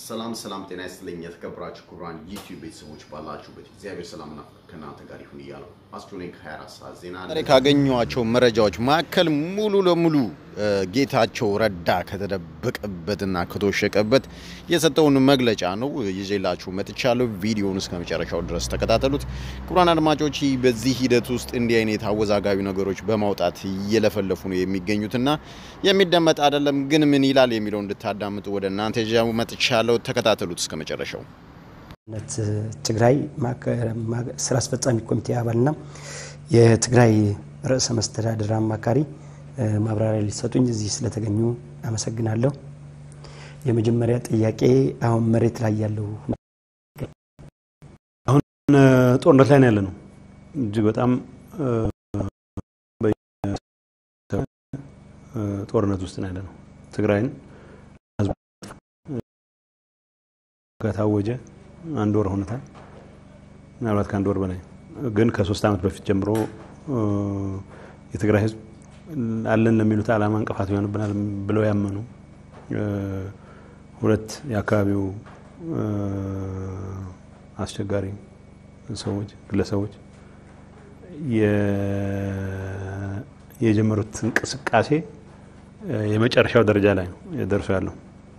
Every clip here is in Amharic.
ሰላም ሰላም፣ ጤና ይስጥልኝ የተከበራችሁ ክቡራን ዩቲዩብ ቤተሰቦች ባላችሁበት እግዚአብሔር ሰላምና ከእናንተ ጋር ይሁን እያለው አስትሮኒክ 24 ሰዓት ዜና ዛሬ ካገኟቸው መረጃዎች መካከል ሙሉ ለሙሉ ጌታቸው ረዳ ከተደበቀበትና ከተወሸቀበት የሰጠውን መግለጫ ነው ይዤላችሁ መጥቻለሁ። ቪዲዮውን እስከ መጨረሻው ድረስ ተከታተሉት። ክቡራን አድማጮች፣ በዚህ ሂደት ውስጥ እንዲህ አይነት አወዛጋቢ ነገሮች በማውጣት እየለፈለፉ ነው የሚገኙትና የሚደመጥ አይደለም። ግን ምን ይላል የሚለው እንድታዳምጡ ወደ እናንተ ይዤ መጥቻለሁ። ተከታተሉት እስከ መጨረሻው። ትግራይ ስራ አስፈጻሚ ኮሚቴ አባልና የትግራይ ርዕሰ መስተዳድር አማካሪ ማብራሪያ ሊሰጡኝ እዚህ ስለተገኙ አመሰግናለሁ። የመጀመሪያ ጥያቄ አሁን መሬት ላይ ያለው አሁን ጦርነት ላይ ነው ያለ ነው። እጅግ በጣም ጦርነት ውስጥ ነው ያለ ነው። ትግራይን ከታወጀ አንድ ወር ሆነታል። ምናልባት ከአንድ ወር በላይ ግን ከሶስት ዓመት በፊት ጀምሮ የትግራይ ሕዝብ አለን ለሚሉት ዓላማ እንቅፋት ይሆንብናል ብለው ያመኑ ሁለት የአካባቢው አስቸጋሪ ሰዎች ግለሰቦች የጀመሩት እንቅስቃሴ የመጨረሻው ደረጃ ላይ ነው ደርሶ ያለው።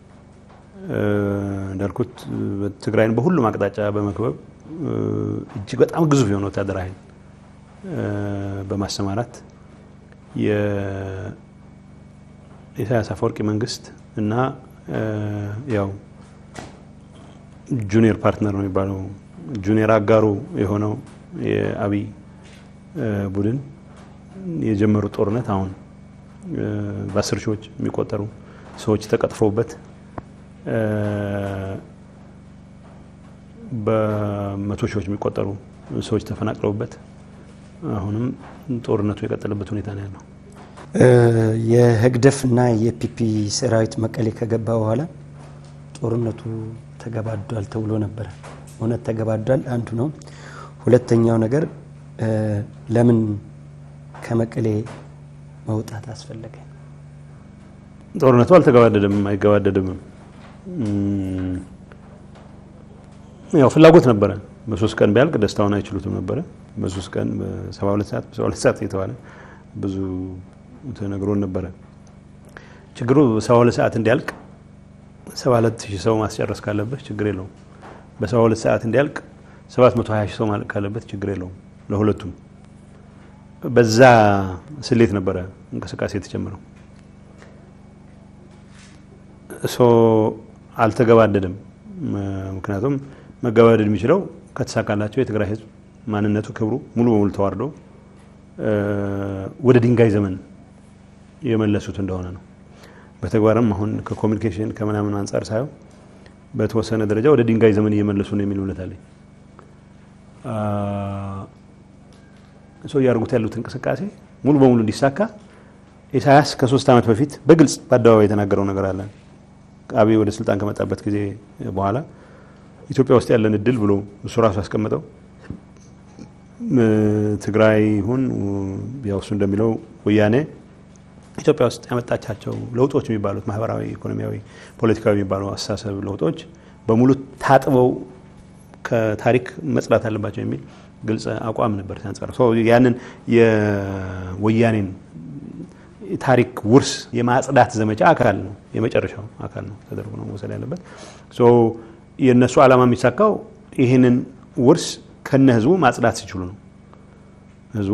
እንዳልኩት ትግራይን በሁሉም አቅጣጫ በመክበብ እጅግ በጣም ግዙፍ የሆነ ወታደራዊ ኃይል በማሰማራት የኢሳያስ አፈወርቂ መንግስት እና ያው ጁኒየር ፓርትነር ነው የሚባለው ጁኒየር አጋሩ የሆነው የአብይ ቡድን የጀመሩት ጦርነት አሁን በአስር ሺዎች የሚቆጠሩ ሰዎች ተቀጥፈውበት በመቶ ሺዎች የሚቆጠሩ ሰዎች ተፈናቅለውበት አሁንም ጦርነቱ የቀጠለበት ሁኔታ ነው ያለው። የህግደፍ እና የፒፒ ሰራዊት መቀሌ ከገባ በኋላ ጦርነቱ ተገባዷል ተብሎ ነበረ። እውነት ተገባዷል አንዱ ነው። ሁለተኛው ነገር ለምን ከመቀሌ መውጣት አስፈለገ? ጦርነቱ አልተገባደደም፣ አይገባደድም። ያው ፍላጎት ነበረ። በሶስት ቀን ቢያልቅ ደስታውን አይችሉትም ነበረ። በሶስት ቀን በሰባ ሁለት ሰዓት በሰባ ሁለት ሰዓት እየተባለ ብዙ ተነግሮን ነበረ። ችግሩ ሰባ ሁለት ሰዓት እንዲያልቅ ሰባ ሁለት ሺህ ሰው ማስጨረስ ካለበት ችግር የለውም። በሰባ ሁለት ሰዓት እንዲያልቅ ሰባት መቶ ሀያ ሺህ ሰው ማለቅ ካለበት ችግር የለውም። ለሁለቱም በዛ ስሌት ነበረ እንቅስቃሴ የተጀመረው። ሶ አልተገባደድም። ምክንያቱም መገባደድ የሚችለው ከተሳካላቸው የትግራይ ሕዝብ ማንነቱ፣ ክብሩ ሙሉ በሙሉ ተዋርዶ ወደ ድንጋይ ዘመን የመለሱት እንደሆነ ነው። በተግባርም አሁን ከኮሚኒኬሽን ከምናምን አንጻር ሳየው በተወሰነ ደረጃ ወደ ድንጋይ ዘመን እየመለሱ ነው የሚል እምነት አለኝ። ሰው እያደረጉት ያሉት እንቅስቃሴ ሙሉ በሙሉ እንዲሳካ ኢሳያስ ከሶስት ዓመት በፊት በግልጽ በአደባባይ የተናገረው ነገር አለ። አብይ ወደ ስልጣን ከመጣበት ጊዜ በኋላ ኢትዮጵያ ውስጥ ያለን እድል ብሎ እሱ ራሱ ያስቀመጠው ትግራይ ይሁን ያው እሱ እንደሚለው ወያኔ ኢትዮጵያ ውስጥ ያመጣቻቸው ለውጦች የሚባሉት ማህበራዊ፣ ኢኮኖሚያዊ፣ ፖለቲካዊ የሚባሉ አስተሳሰብ ለውጦች በሙሉ ታጥበው ከታሪክ መጽዳት አለባቸው የሚል ግልጽ አቋም ነበር ሲያንጸር ያንን የወያኔን ታሪክ ውርስ የማጽዳት ዘመቻ አካል ነው፣ የመጨረሻው አካል ነው ተደርጎ ነው መውሰድ ያለበት። የእነሱ ዓላማ የሚሳካው ይህንን ውርስ ከነ ህዝቡ ማጽዳት ሲችሉ ነው። ህዝቡ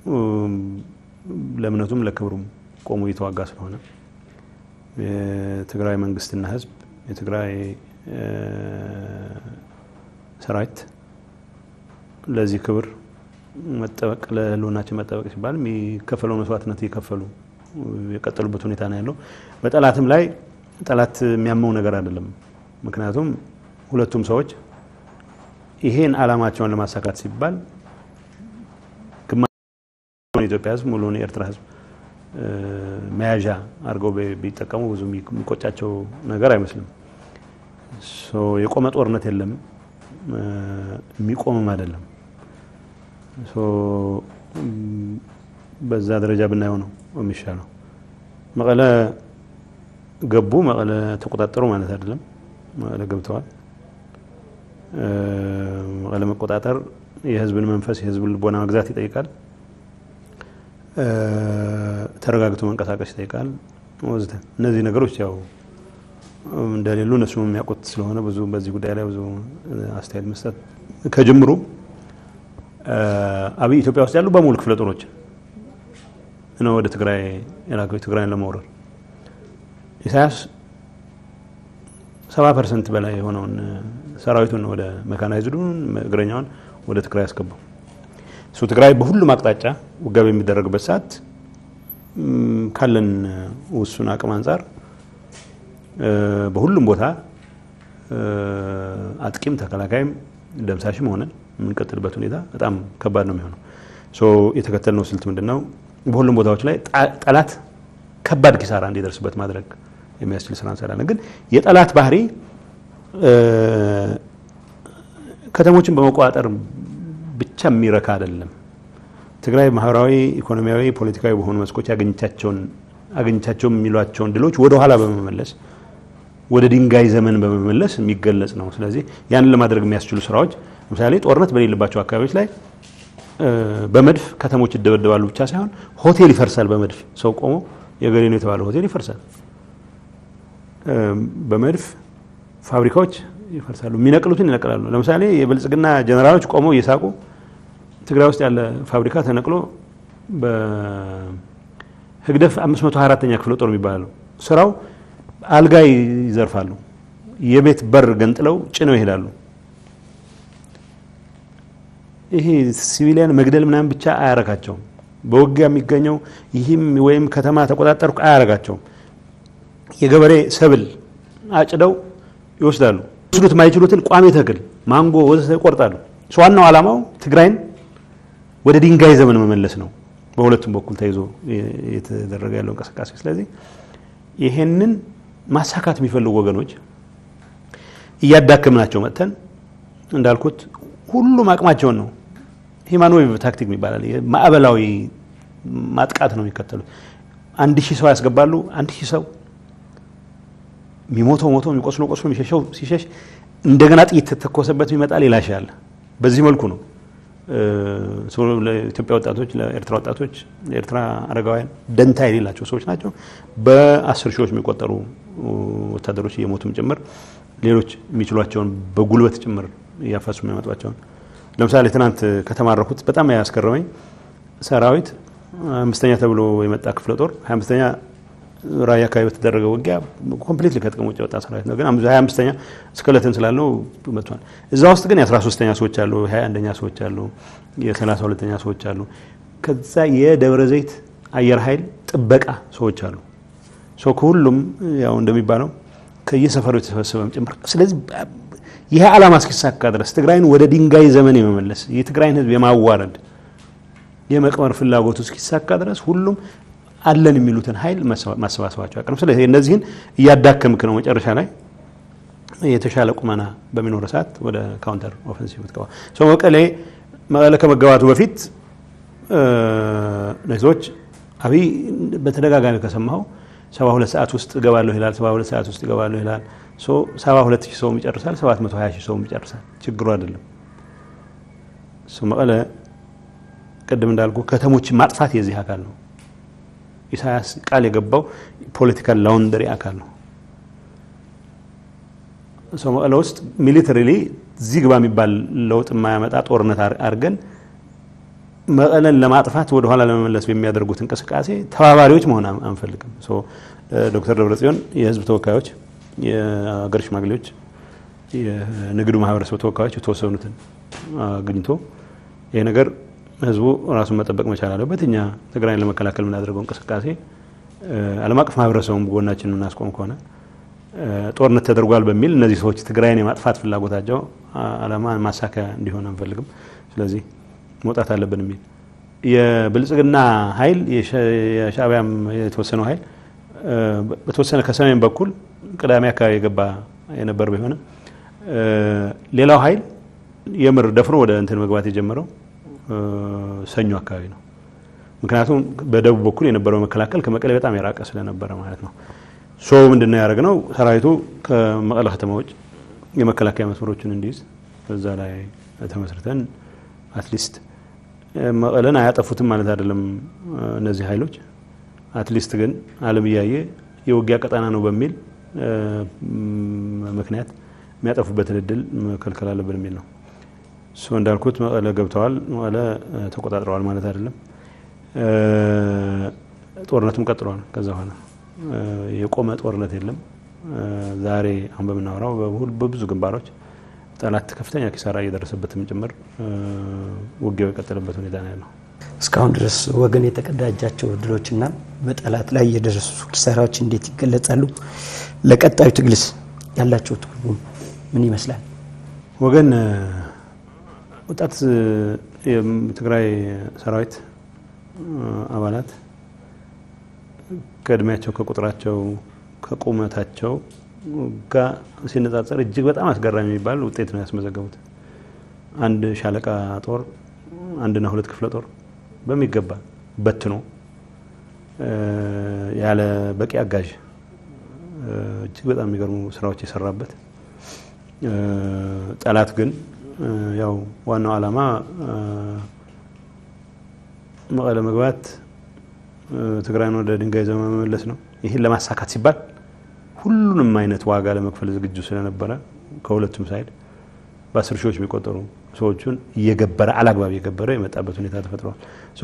ለእምነቱም ለክብሩም ቆሞ እየተዋጋ ስለሆነ የትግራይ መንግስትና ህዝብ የትግራይ ሰራዊት ለዚህ ክብር መጠበቅ ለህልውናችን መጠበቅ ሲባል የሚከፈለው መስዋዕትነት እየከፈሉ የቀጠሉበት ሁኔታ ነው ያለው። በጠላትም ላይ ጠላት የሚያመው ነገር አይደለም። ምክንያቱም ሁለቱም ሰዎች ይሄን ዓላማቸውን ለማሳካት ሲባል ግማሽ የኢትዮጵያ ህዝብ ሙሉውን የኤርትራ ህዝብ መያዣ አድርገው ቢጠቀሙ ብዙ የሚቆጫቸው ነገር አይመስልም። የቆመ ጦርነት የለም፣ የሚቆምም አይደለም። በዛ ደረጃ ብናየው ነው የሚሻለው። መቀለ ገቡ፣ መቀለ ተቆጣጠሩ ማለት አይደለም። መቀለ ገብተዋል። መቀለ መቆጣጠር የህዝብን መንፈስ የህዝብን ልቦና መግዛት ይጠይቃል። ተረጋግቶ መንቀሳቀስ ይጠይቃል ወዘተ። እነዚህ ነገሮች ያው እንደሌሉ እነሱም የሚያውቁት ስለሆነ ብዙ በዚህ ጉዳይ ላይ ብዙ አስተያየት መስጠት ከጅምሩ አብይ ኢትዮጵያ ውስጥ ያሉ በሙሉ ክፍለ ጦሮች ነው ወደ ትግራይ የላከው ትግራይን ለመውረር ኢሳያስ ሰባ ፐርሰንት በላይ የሆነውን ሰራዊቱን ወደ መካናይዝዱን እግረኛውን ወደ ትግራይ ያስገባው እሱ ትግራይ በሁሉም አቅጣጫ ውጊያ በሚደረግበት ሰዓት ካለን ውሱን አቅም አንጻር በሁሉም ቦታ አጥቂም ተከላካይም ደምሳሽም ሆነን የምንቀጥልበት ሁኔታ በጣም ከባድ ነው የሚሆነው። የተከተልነው ስልት ምንድን ነው? በሁሉም ቦታዎች ላይ ጠላት ከባድ ኪሳራ እንዲደርስበት ማድረግ የሚያስችል ስራ እንሰራለን። ግን የጠላት ባህሪ ከተሞችን በመቆጣጠር ብቻ የሚረካ አይደለም። ትግራይ ማህበራዊ፣ ኢኮኖሚያዊ፣ ፖለቲካዊ በሆኑ መስኮች ያገኘቻቸውን አገኘቻቸው የሚሏቸውን ድሎች ወደኋላ በመመለስ ወደ ድንጋይ ዘመን በመመለስ የሚገለጽ ነው። ስለዚህ ያንን ለማድረግ የሚያስችሉ ስራዎች ለምሳሌ ጦርነት በሌለባቸው አካባቢዎች ላይ በመድፍ ከተሞች ይደበደባሉ ብቻ ሳይሆን ሆቴል ይፈርሳል። በመድፍ ሰው ቆሞ የገሌ ነው የተባለ ሆቴል ይፈርሳል። በመድፍ ፋብሪካዎች ይፈርሳሉ። የሚነቅሉትን ይነቅላሉ። ለምሳሌ የብልጽግና ጀነራሎች ቆመው እየሳቁ ትግራይ ውስጥ ያለ ፋብሪካ ተነቅሎ በህግደፍ 524ኛ ክፍለ ጦር የሚባለው ስራው አልጋ ይዘርፋሉ። የቤት በር ገንጥለው ጭነው ይሄዳሉ። ይሄ ሲቪሊያን መግደል ምናምን ብቻ አያረካቸውም። በውጊያ የሚገኘው ይህም ወይም ከተማ ተቆጣጠርኩ አያረጋቸውም። የገበሬ ሰብል አጭደው ይወስዳሉ። ወስዱት የማይችሉትን ቋሚ ተክል ማንጎ ወዘተ ይቆርጣሉ። ዋናው ዓላማው ትግራይን ወደ ድንጋይ ዘመን መመለስ ነው። በሁለቱም በኩል ተይዞ የተደረገ ያለው እንቅስቃሴ። ስለዚህ ይሄንን ማሳካት የሚፈልጉ ወገኖች እያዳከምናቸው መጥተን እንዳልኩት ሁሉም አቅማቸውን ነው ሂማኖዌቭ ታክቲክ ይባላል። ማዕበላዊ ማጥቃት ነው የሚከተሉት። አንድ ሺህ ሰው ያስገባሉ። አንድ ሺህ ሰው የሚሞተው ሞቶ የሚቆስሎ ቆስሎ የሚሸሸው ሲሸሽ እንደገና ጥይት ተተኮሰበት የሚመጣ ሌላ ሺህ አለ። በዚህ መልኩ ነው ለኢትዮጵያ ወጣቶች፣ ለኤርትራ ወጣቶች፣ ለኤርትራ አረጋውያን ደንታ የሌላቸው ሰዎች ናቸው። በአስር ሺዎች የሚቆጠሩ ወታደሮች እየሞቱም ጭምር ሌሎች የሚችሏቸውን በጉልበት ጭምር እያፈሱ የሚያመጧቸውን ለምሳሌ ትናንት ከተማረኩት በጣም ያስገረመኝ ሰራዊት አምስተኛ ተብሎ የመጣ ክፍለ ጦር ሀያ አምስተኛ ራያ አካባቢ በተደረገ ውጊያ ኮምፕሊትሊ ከጥቅም ውጭ የወጣ ሰራዊት ነው። ግን ሀያ አምስተኛ እስከለትን ስላለው መጥቷል። እዛ ውስጥ ግን የአስራ ሶስተኛ ሰዎች አሉ፣ የሀያ አንደኛ ሰዎች አሉ፣ የሰላሳ ሁለተኛ ሰዎች አሉ። ከዛ የደብረ ዘይት አየር ኃይል ጥበቃ ሰዎች አሉ። ሰው ከሁሉም ያው እንደሚባለው ከየሰፈሩ የተሰበሰበም ጭምር ስለዚህ ይሄ ዓላማ እስኪሳካ ድረስ ትግራይን ወደ ድንጋይ ዘመን የመመለስ የትግራይን ሕዝብ የማዋረድ የመቅበር ፍላጎቱ እስኪሳካ ድረስ ሁሉም አለን የሚሉትን ኃይል ማሰባሰባቸው አይቀርም። ስለዚህ እነዚህን እያዳከምክ ነው መጨረሻ ላይ የተሻለ ቁመና በሚኖር ሰዓት ወደ ካውንተር ኦፌንሲቭ ትገባ። መቀሌ መቀሌ ከመገባቱ በፊት ነዞች አብይ በተደጋጋሚ ከሰማኸው ሰባ ሁለት ሰዓት ውስጥ እገባለሁ ይላል። ሰባ ሁለት ሰዓት ውስጥ እገባለሁ ይላል። ሰባ ሁለት ሺህ ሰውም ይጨርሳል። ሰባት መቶ ሀያ ሺህ ሰውም ይጨርሳል። ችግሩ አይደለም መቀለ ቅድም እንዳልኩ ከተሞችን ማጥፋት የዚህ አካል ነው። ኢሳያስ ቃል የገባው ፖለቲካል ላውንደሪ አካል ነው። ሰው መቀለ ውስጥ ሚሊተሪሊ እዚህ ግባ የሚባል ለውጥ የማያመጣ ጦርነት አድርገን መቀለን ለማጥፋት ወደኋላ ለመመለስ በሚያደርጉት እንቅስቃሴ ተባባሪዎች መሆን አንፈልግም። ዶክተር ደብረጽዮን የህዝብ ተወካዮች፣ የሀገር ሽማግሌዎች፣ የንግዱ ማህበረሰብ ተወካዮች የተወሰኑትን አግኝቶ ይህ ነገር ህዝቡ ራሱን መጠበቅ መቻል አለበት። እኛ ትግራይን ለመከላከል የምናደርገው እንቅስቃሴ ዓለም አቀፍ ማህበረሰቡም ጎናችን የምናስቆም ከሆነ ጦርነት ተደርጓል በሚል እነዚህ ሰዎች ትግራይን የማጥፋት ፍላጎታቸው ዓላማ ማሳካያ እንዲሆን አንፈልግም። ስለዚህ መውጣት አለብን የሚል የብልጽግና ኃይል የሻዕቢያም የተወሰነው ኃይል በተወሰነ ከሰሜን በኩል ቅዳሜ አካባቢ የገባ የነበር ቢሆንም ሌላው ኃይል የምር ደፍሮ ወደ እንትን መግባት የጀመረው ሰኞ አካባቢ ነው። ምክንያቱም በደቡብ በኩል የነበረው መከላከል ከመቀሌ በጣም የራቀ ስለነበረ ማለት ነው። ሶ ምንድን ነው ያደረግነው? ሰራዊቱ ከመቀለ ከተማ ውጭ የመከላከያ መስመሮችን እንዲይዝ በዛ ላይ ተመስርተን አትሊስት መቀለን አያጠፉትም ማለት አይደለም እነዚህ ኃይሎች አትሊስት ግን ዓለም እያየ የውጊያ ቀጠና ነው በሚል ምክንያት የሚያጠፉበትን እድል መከልከል አለብን የሚል ነው። እሱ እንዳልኩት መቀለ ገብተዋል፣ መቀለ ተቆጣጥረዋል ማለት አይደለም። ጦርነቱም ቀጥሏል። ከዛ በኋላ የቆመ ጦርነት የለም። ዛሬ አሁን በምናወራው በብዙ ግንባሮች ጠላት ከፍተኛ ኪሳራ እየደረሰበትም ጭምር ውጊያው የቀጠለበት ሁኔታ ነው ያለው። እስካሁን ድረስ ወገን የተቀዳጃቸው ድሎችና በጠላት ላይ የደረሱ ኪሳራዎች እንዴት ይገለጻሉ? ለቀጣዩ ትግልስ ያላቸው ትርጉም ምን ይመስላል? ወገን ወጣት የትግራይ ሰራዊት አባላት ከእድሜያቸው ከቁጥራቸው ከቁመታቸው ጋር ሲነጻጸር እጅግ በጣም አስገራሚ የሚባል ውጤት ነው ያስመዘገቡት። አንድ ሻለቃ ጦር አንድና ሁለት ክፍለ ጦር በሚገባ በትኖ ያለ በቂ አጋዥ እጅግ በጣም የሚገርሙ ስራዎች የሰራበት ጠላት ግን ያው ዋናው ዓላማ መቀለ መግባት ትግራይን ወደ ድንጋይ ዘመን መመለስ ነው። ይህን ለማሳካት ሲባል ሁሉንም አይነት ዋጋ ለመክፈል ዝግጁ ስለነበረ ከሁለቱም ሳይድ በአስር ሺዎች የሚቆጠሩ ሰዎቹን እየገበረ አላግባብ እየገበረ የመጣበት ሁኔታ ተፈጥሯል።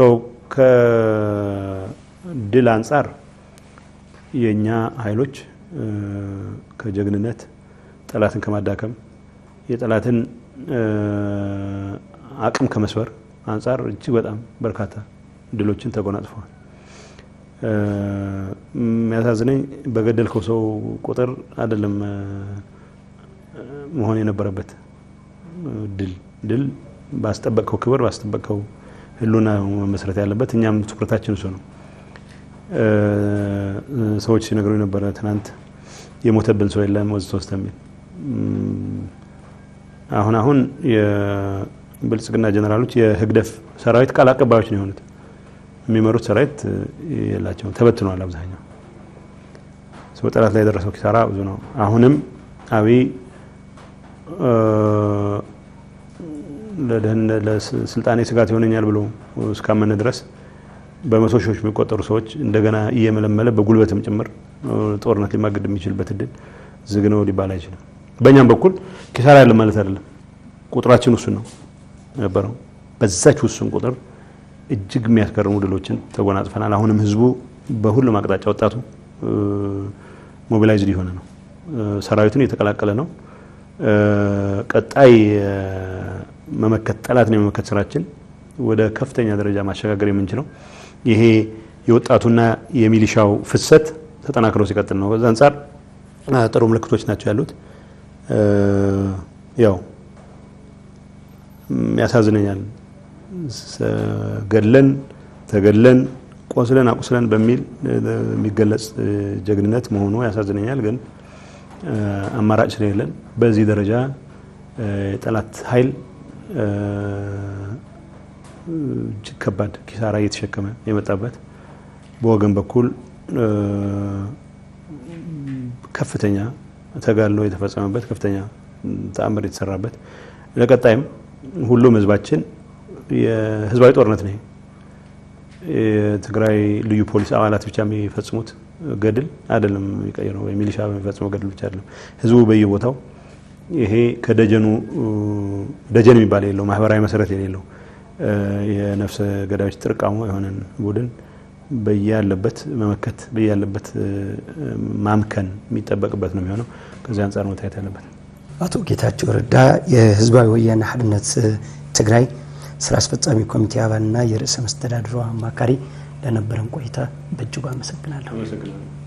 ከድል አንጻር የእኛ ኃይሎች ከጀግንነት ጠላትን ከማዳከም የጠላትን አቅም ከመስበር አንጻር እጅግ በጣም በርካታ ድሎችን ተጎናጽፈዋል። የሚያሳዝነኝ በገደልከው ሰው ቁጥር አይደለም መሆን የነበረበት ድል ድል ባስጠበቅከው ክብር ባስጠበቅከው ሕልውና መመስረት ያለበት። እኛም ትኩረታችን እሱ ነው። ሰዎች ሲነግሩ የነበረ ትናንት የሞተብን ሰው የለም ወዝ ሶስት የሚል አሁን አሁን የብልጽግና ጀኔራሎች የህግደፍ ሰራዊት ቃል አቀባዮች ነው የሆኑት። የሚመሩት ሰራዊት የላቸውም፣ ተበትኗል አብዛኛው። ጠላት ላይ የደረሰው ኪሳራ ብዙ ነው። አሁንም አብይ ለስልጣኔ ስጋት ይሆነኛል ብሎ እስካመነ ድረስ በመቶ ሺዎች የሚቆጠሩ ሰዎች እንደገና እየመለመለ በጉልበትም ጭምር ጦርነት ሊማገድ የሚችልበት እድል ዝግ ነው ሊባል አይችልም። በእኛም በኩል ኪሳራ ያለ ማለት አይደለም። ቁጥራችን ውሱን ነው ነበረው። በዛች ውሱን ቁጥር እጅግ የሚያስገርሙ ድሎችን ተጎናጽፈናል። አሁንም ህዝቡ በሁሉም አቅጣጫ ወጣቱ ሞቢላይዝድ የሆነ ነው። ሰራዊቱን እየተቀላቀለ ነው። ቀጣይ መመከት ጠላትን የመመከት ስራችን ወደ ከፍተኛ ደረጃ ማሸጋገር የምንችለው ይሄ የወጣቱና የሚሊሻው ፍሰት ተጠናክሮ ሲቀጥል ነው። በዛ አንጻር ጥሩ ምልክቶች ናቸው ያሉት። ያው ያሳዝነኛል ገድለን ተገድለን ቆስለን አቁስለን በሚል የሚገለጽ ጀግንነት መሆኑ ያሳዝነኛል። ግን አማራጭ ስለሌለን በዚህ ደረጃ የጠላት ኃይል እጅግ ከባድ ኪሳራ እየተሸከመ የመጣበት በወገን በኩል ከፍተኛ ተጋድሎ የተፈጸመበት ከፍተኛ ተአምር የተሰራበት ለቀጣይም ሁሉም ህዝባችን የህዝባዊ ጦርነት ነው። የትግራይ ልዩ ፖሊስ አባላት ብቻ የሚፈጽሙት ገድል አይደለም የሚቀይረው፣ የሚሊሻ የሚፈጽመው ገድል ብቻ አይደለም። ህዝቡ በየቦታው ይሄ ከደጀኑ ደጀን የሚባል የሌለው ማህበራዊ መሰረት የሌለው የነፍሰ ገዳዮች ጥርቃሞ የሆነን ቡድን በያለበት መመከት በያለበት ማምከን የሚጠበቅበት ነው የሚሆነው። ከዚህ አንጻር መታየት ያለበት። አቶ ጌታቸው ረዳ የህዝባዊ ወያነ ሓርነት ትግራይ ስራ አስፈጻሚ ኮሚቴ አባልና የርዕሰ መስተዳድሩ አማካሪ ለነበረን ቆይታ በእጅጉ አመሰግናለሁ።